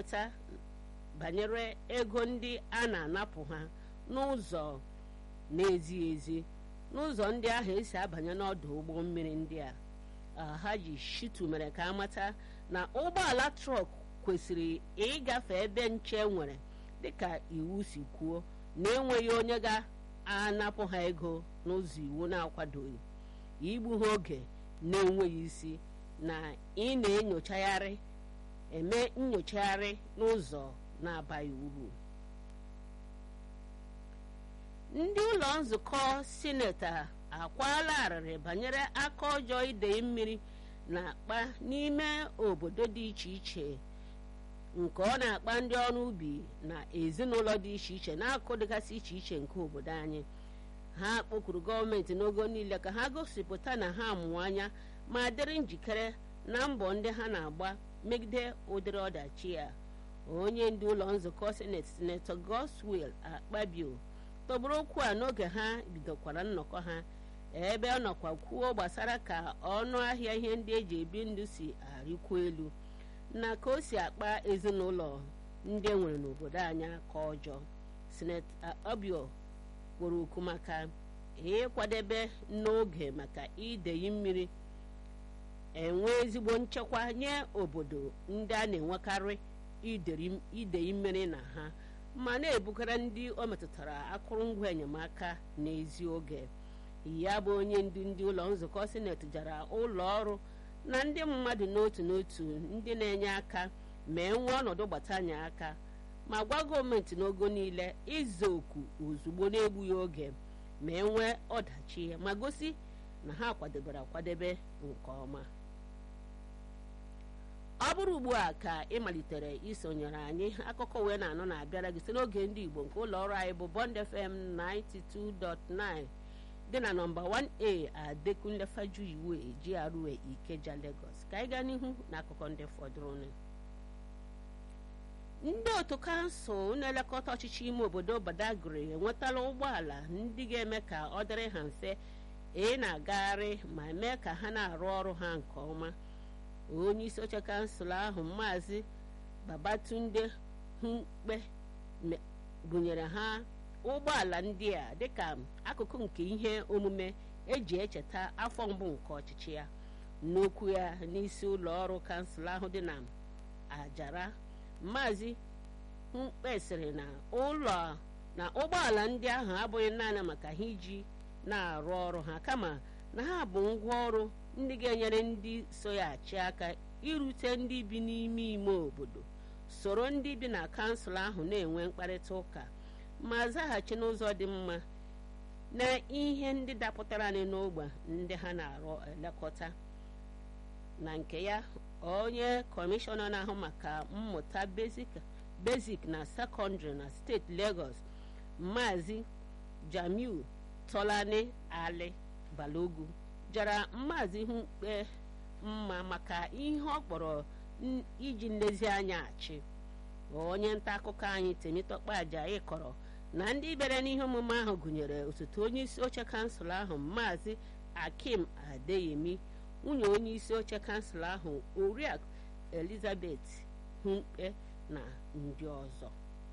ga-enweta banyere ego ndị a na-anapụ ha n'ụzọ na-ezighị ezi n'ụzọ ndị ahụ esi abanye n'ọdụ ụgbọ mmiri ndị a Alhaji Shitu mere ka amata na ụgbọala trọk kwesịrị ịgafe ebe nche nwere dịka iwu si kwuo na-enweghị onye ga-anapụ ha ego n'ụzọ iwu na-akwadoghị igbu ha oge na-enweghị isi na ị na-enyochagharị eme nyochagharị n'ụzọ na-abaghị uru ndị ụlọ nzukọ sineti akwala arịrị banyere aka ọjọọ idei mmiri na-akpa n'ime obodo dị iche iche nke ọ na-akpa ndị ọrụ ubi na ezinụlọ dị iche iche n'akụkụ dịgasị iche iche nke obodo anyị ha kpọkuru gọọmenti n'ogo niile ka ha gosipụta na ha mụọ anya ma dịrị njikere na mbọ ndị ha na-agba megide ụdịrị ọdachi ya onye ndu ụlọ nzukọ seneti senetọ Godswill Akpabio tọgburu okwu a n'oge ha bidokwara nnọkọ ha ebe ọ nọkwa kwuo gbasara ka ọnụ ahịa ihe ndị eji ebi ndụ si arịkwu elu na ka o si akpa ezinụlọ ndị e nwere n'obodo anya ka ọjọọ senetọ Akpabio kwuru okwu maka ịkwadebe n'oge maka ideyi mmiri enwe ezigbo nchekwa nye obodo ndị a na-enwekarị ideyi mmiri na ha ma na-ebugara ndị o metụtara akụrụngwa enyemaka n'ezi oge ya bụ onye ndu ndị ụlọ nzukọ sineti jara ụlọ ọrụ na ndị mmadụ n'otu n'otu ndị na-enye aka ma enwee ọnọdụ gbatanye aka ma gwa gọọmenti n'ogo niile ịza oku ozugbo na-egbughị oge ma enwee ọdachi ma gosi na ha kwadebere akwadebe nke ọma ọ bụrụ ugbu a ka ị malitere isonyere anyị akụkọ wee na-anọ na-abịara gị site n'oge ndị Igbo nke ụlọ ọrụ anyị bụ Bond FM 92.9 dị na nọmba 1A Adekunle Fajuyiwe GRA Ikeja Lagos ka anyị gaa n'ihu na akụkọ ndị fọdụrụnụ ndị otu kansụl na-elekọta ọchịchị ime obodo Badagry enwetala ụgbọala ndị ga-eme ka ọ dịrị ha mfe ị na-agagharị ma mee ka ha na-arụ ọrụ ha nke ọma onye isi oche kansụl ahụ maazị Babatunde Humkpe gụnyere ha ụgbọala ndị a dịka akụkụ nke ihe omume eji echeta afọ mbụ nke ọchịchị ya n'okwu ya n'isi ụlọ ọrụ kansụl ahụ dị na Ajara maazị Humkpe sịrị na ụlọ na ụgbọala ndị ahụ abụghị naanị maka ha iji na-arụ ọrụ ha kama na ha bụ ngwa ọrụ ndị ga-enyere ndị so ya achị aka irute ndị bi n'ime ime obodo soro ndị bi na kansụl ahụ na-enwe mkparịta ụka ma zaghachi n'ụzọ dị mma na ihe ndị dapụtara anyị n'ogbe ndị ha na-arụ elekọta na nke ya onye kọmishọna na-ahụ maka mmụta bezik na sekọndịrị na steeti Lagos maazị Jamiu Tolani Ali Balogu jara maazị Humkpe mma maka ihe ọ kpọrọ iji nlezianya achị onye nta akụkọ anyị Temitokpe Ajayi kọrọ na ndị bịara n'ihe omume ahụ gụnyere osote onye isi oche kansụl ahụ maazị Akim Adeyemi nwunye onye isi oche kansụl ahụ oriakụ Elizabeth Humkpe na ndị ọzọ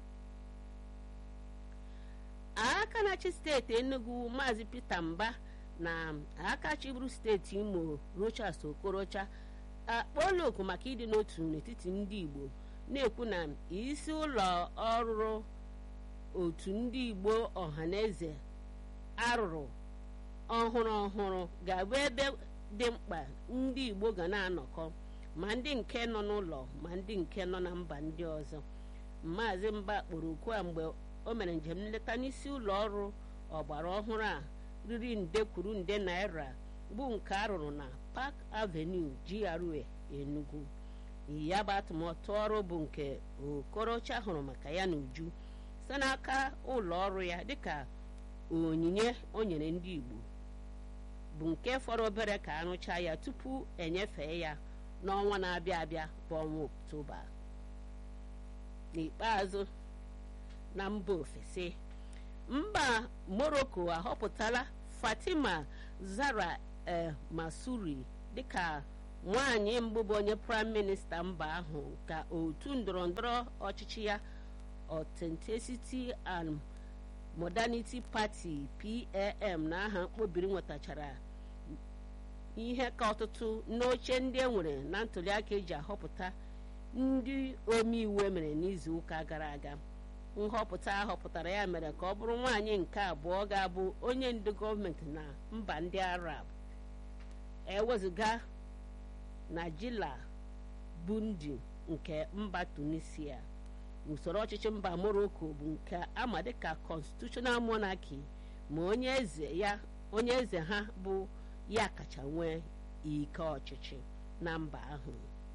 aka na-achị steeti Enugu maazị Peter Mba na aka chịburu steeti Imo Rochas Okorocha akpọọla oku maka ịdị n'otu n'etiti ndị Igbo na-ekwu na isi ụlọ ọrụ otu ndị Igbo ọhaneze arụrụ ọhụrụ ọhụrụ ga-abụ ebe dị mkpa ndị Igbo ga na-anọkọ ma ndị nke nọ n'ụlọ ma ndị nke nọ na mba ndị ọzọ maazị Mba kpọrọ okwu a mgbe o mere njem nleta n'isi ụlọ ọrụ ọgbara ọhụrụ a riri nde kwuru nde naira bụ nke arụrụ na Park Avenue GRA Enugu ya bụ atụmatụ ọrụ bụ nke Okorocha hụrụ maka ya n'uju site n'aka ụlọ ọrụ ya dịka onyinye o nyere ndị Igbo bụ nke fọrọ obere ka arụchaa ya tupu enyefee ya n'ọnwa na-abịa abịa bụ ọnwa Oktoba n'ikpeazụ na mba ofesi mba Morocco ahọpụtala Fatima Zara El Masuri dịka nwaanyị mbụ bụ onye praịm minista mba ahụ ka otu ndọrọndọrọ ọchịchị ya authenticity and modernity party pam na aha mkpobiri nwetachara ihe ka ọtụtụ n'oche ndị e nwere na ntụliaka eji ahọpụta ndị omeiwu emere n'izu ụka gara aga nhọpụta ahọpụtara ya mere ka ọ bụrụ nwaanyị nke abụọ ga-abụ onye ndu gọọmenti na mba ndị arab ewezụga najila bundi nke mba tunisia usoro ọchịchị mba morocco bụ nke ama dịka constitutional monarchy ma onye eze ya onye eze ha bụ ya kacha nwee ike ọchịchị na mba ahụ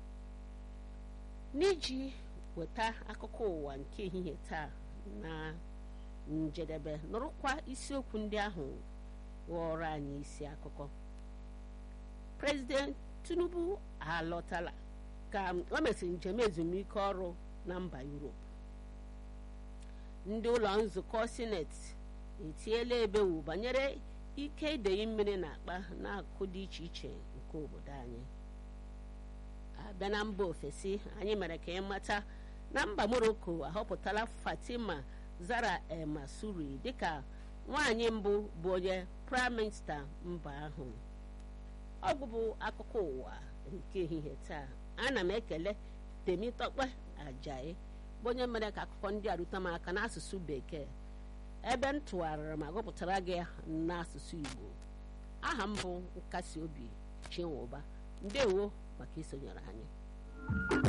n'iji weta akụkọ ụwa nke ehihie taa na njedebe nụrụkwa isiokwu ndị ahụ ghọrọ anyị isi akụkọ prezident tinubu alọtala ka o mesịrị njem ezumike ọrụ na mba yuropu ndị ụlọ nzukọ sineti etiela ebewu banyere ike idei mmiri na akpa n'akụkụ dị iche iche nke obodo anyị abịa na mba ofesi anyị mere ka ịmata na mba morocco ahọpụtala fatima zara el masuri dịka nwaanyị mbụ bụ onye praịm minista mba ahụ ọ bụbụ akụkọ ụwa nke ehihie taa ana m ekele temitokpe ajayi bụ onye mere ka akụkọ ndị a rute m aka n'asụsụ bekee ebe m tụgharịrị ma gụpụtara gị n'asụsụ igbo aha m bụ nkasi obi chinwụba ndewo maka isonyere anyị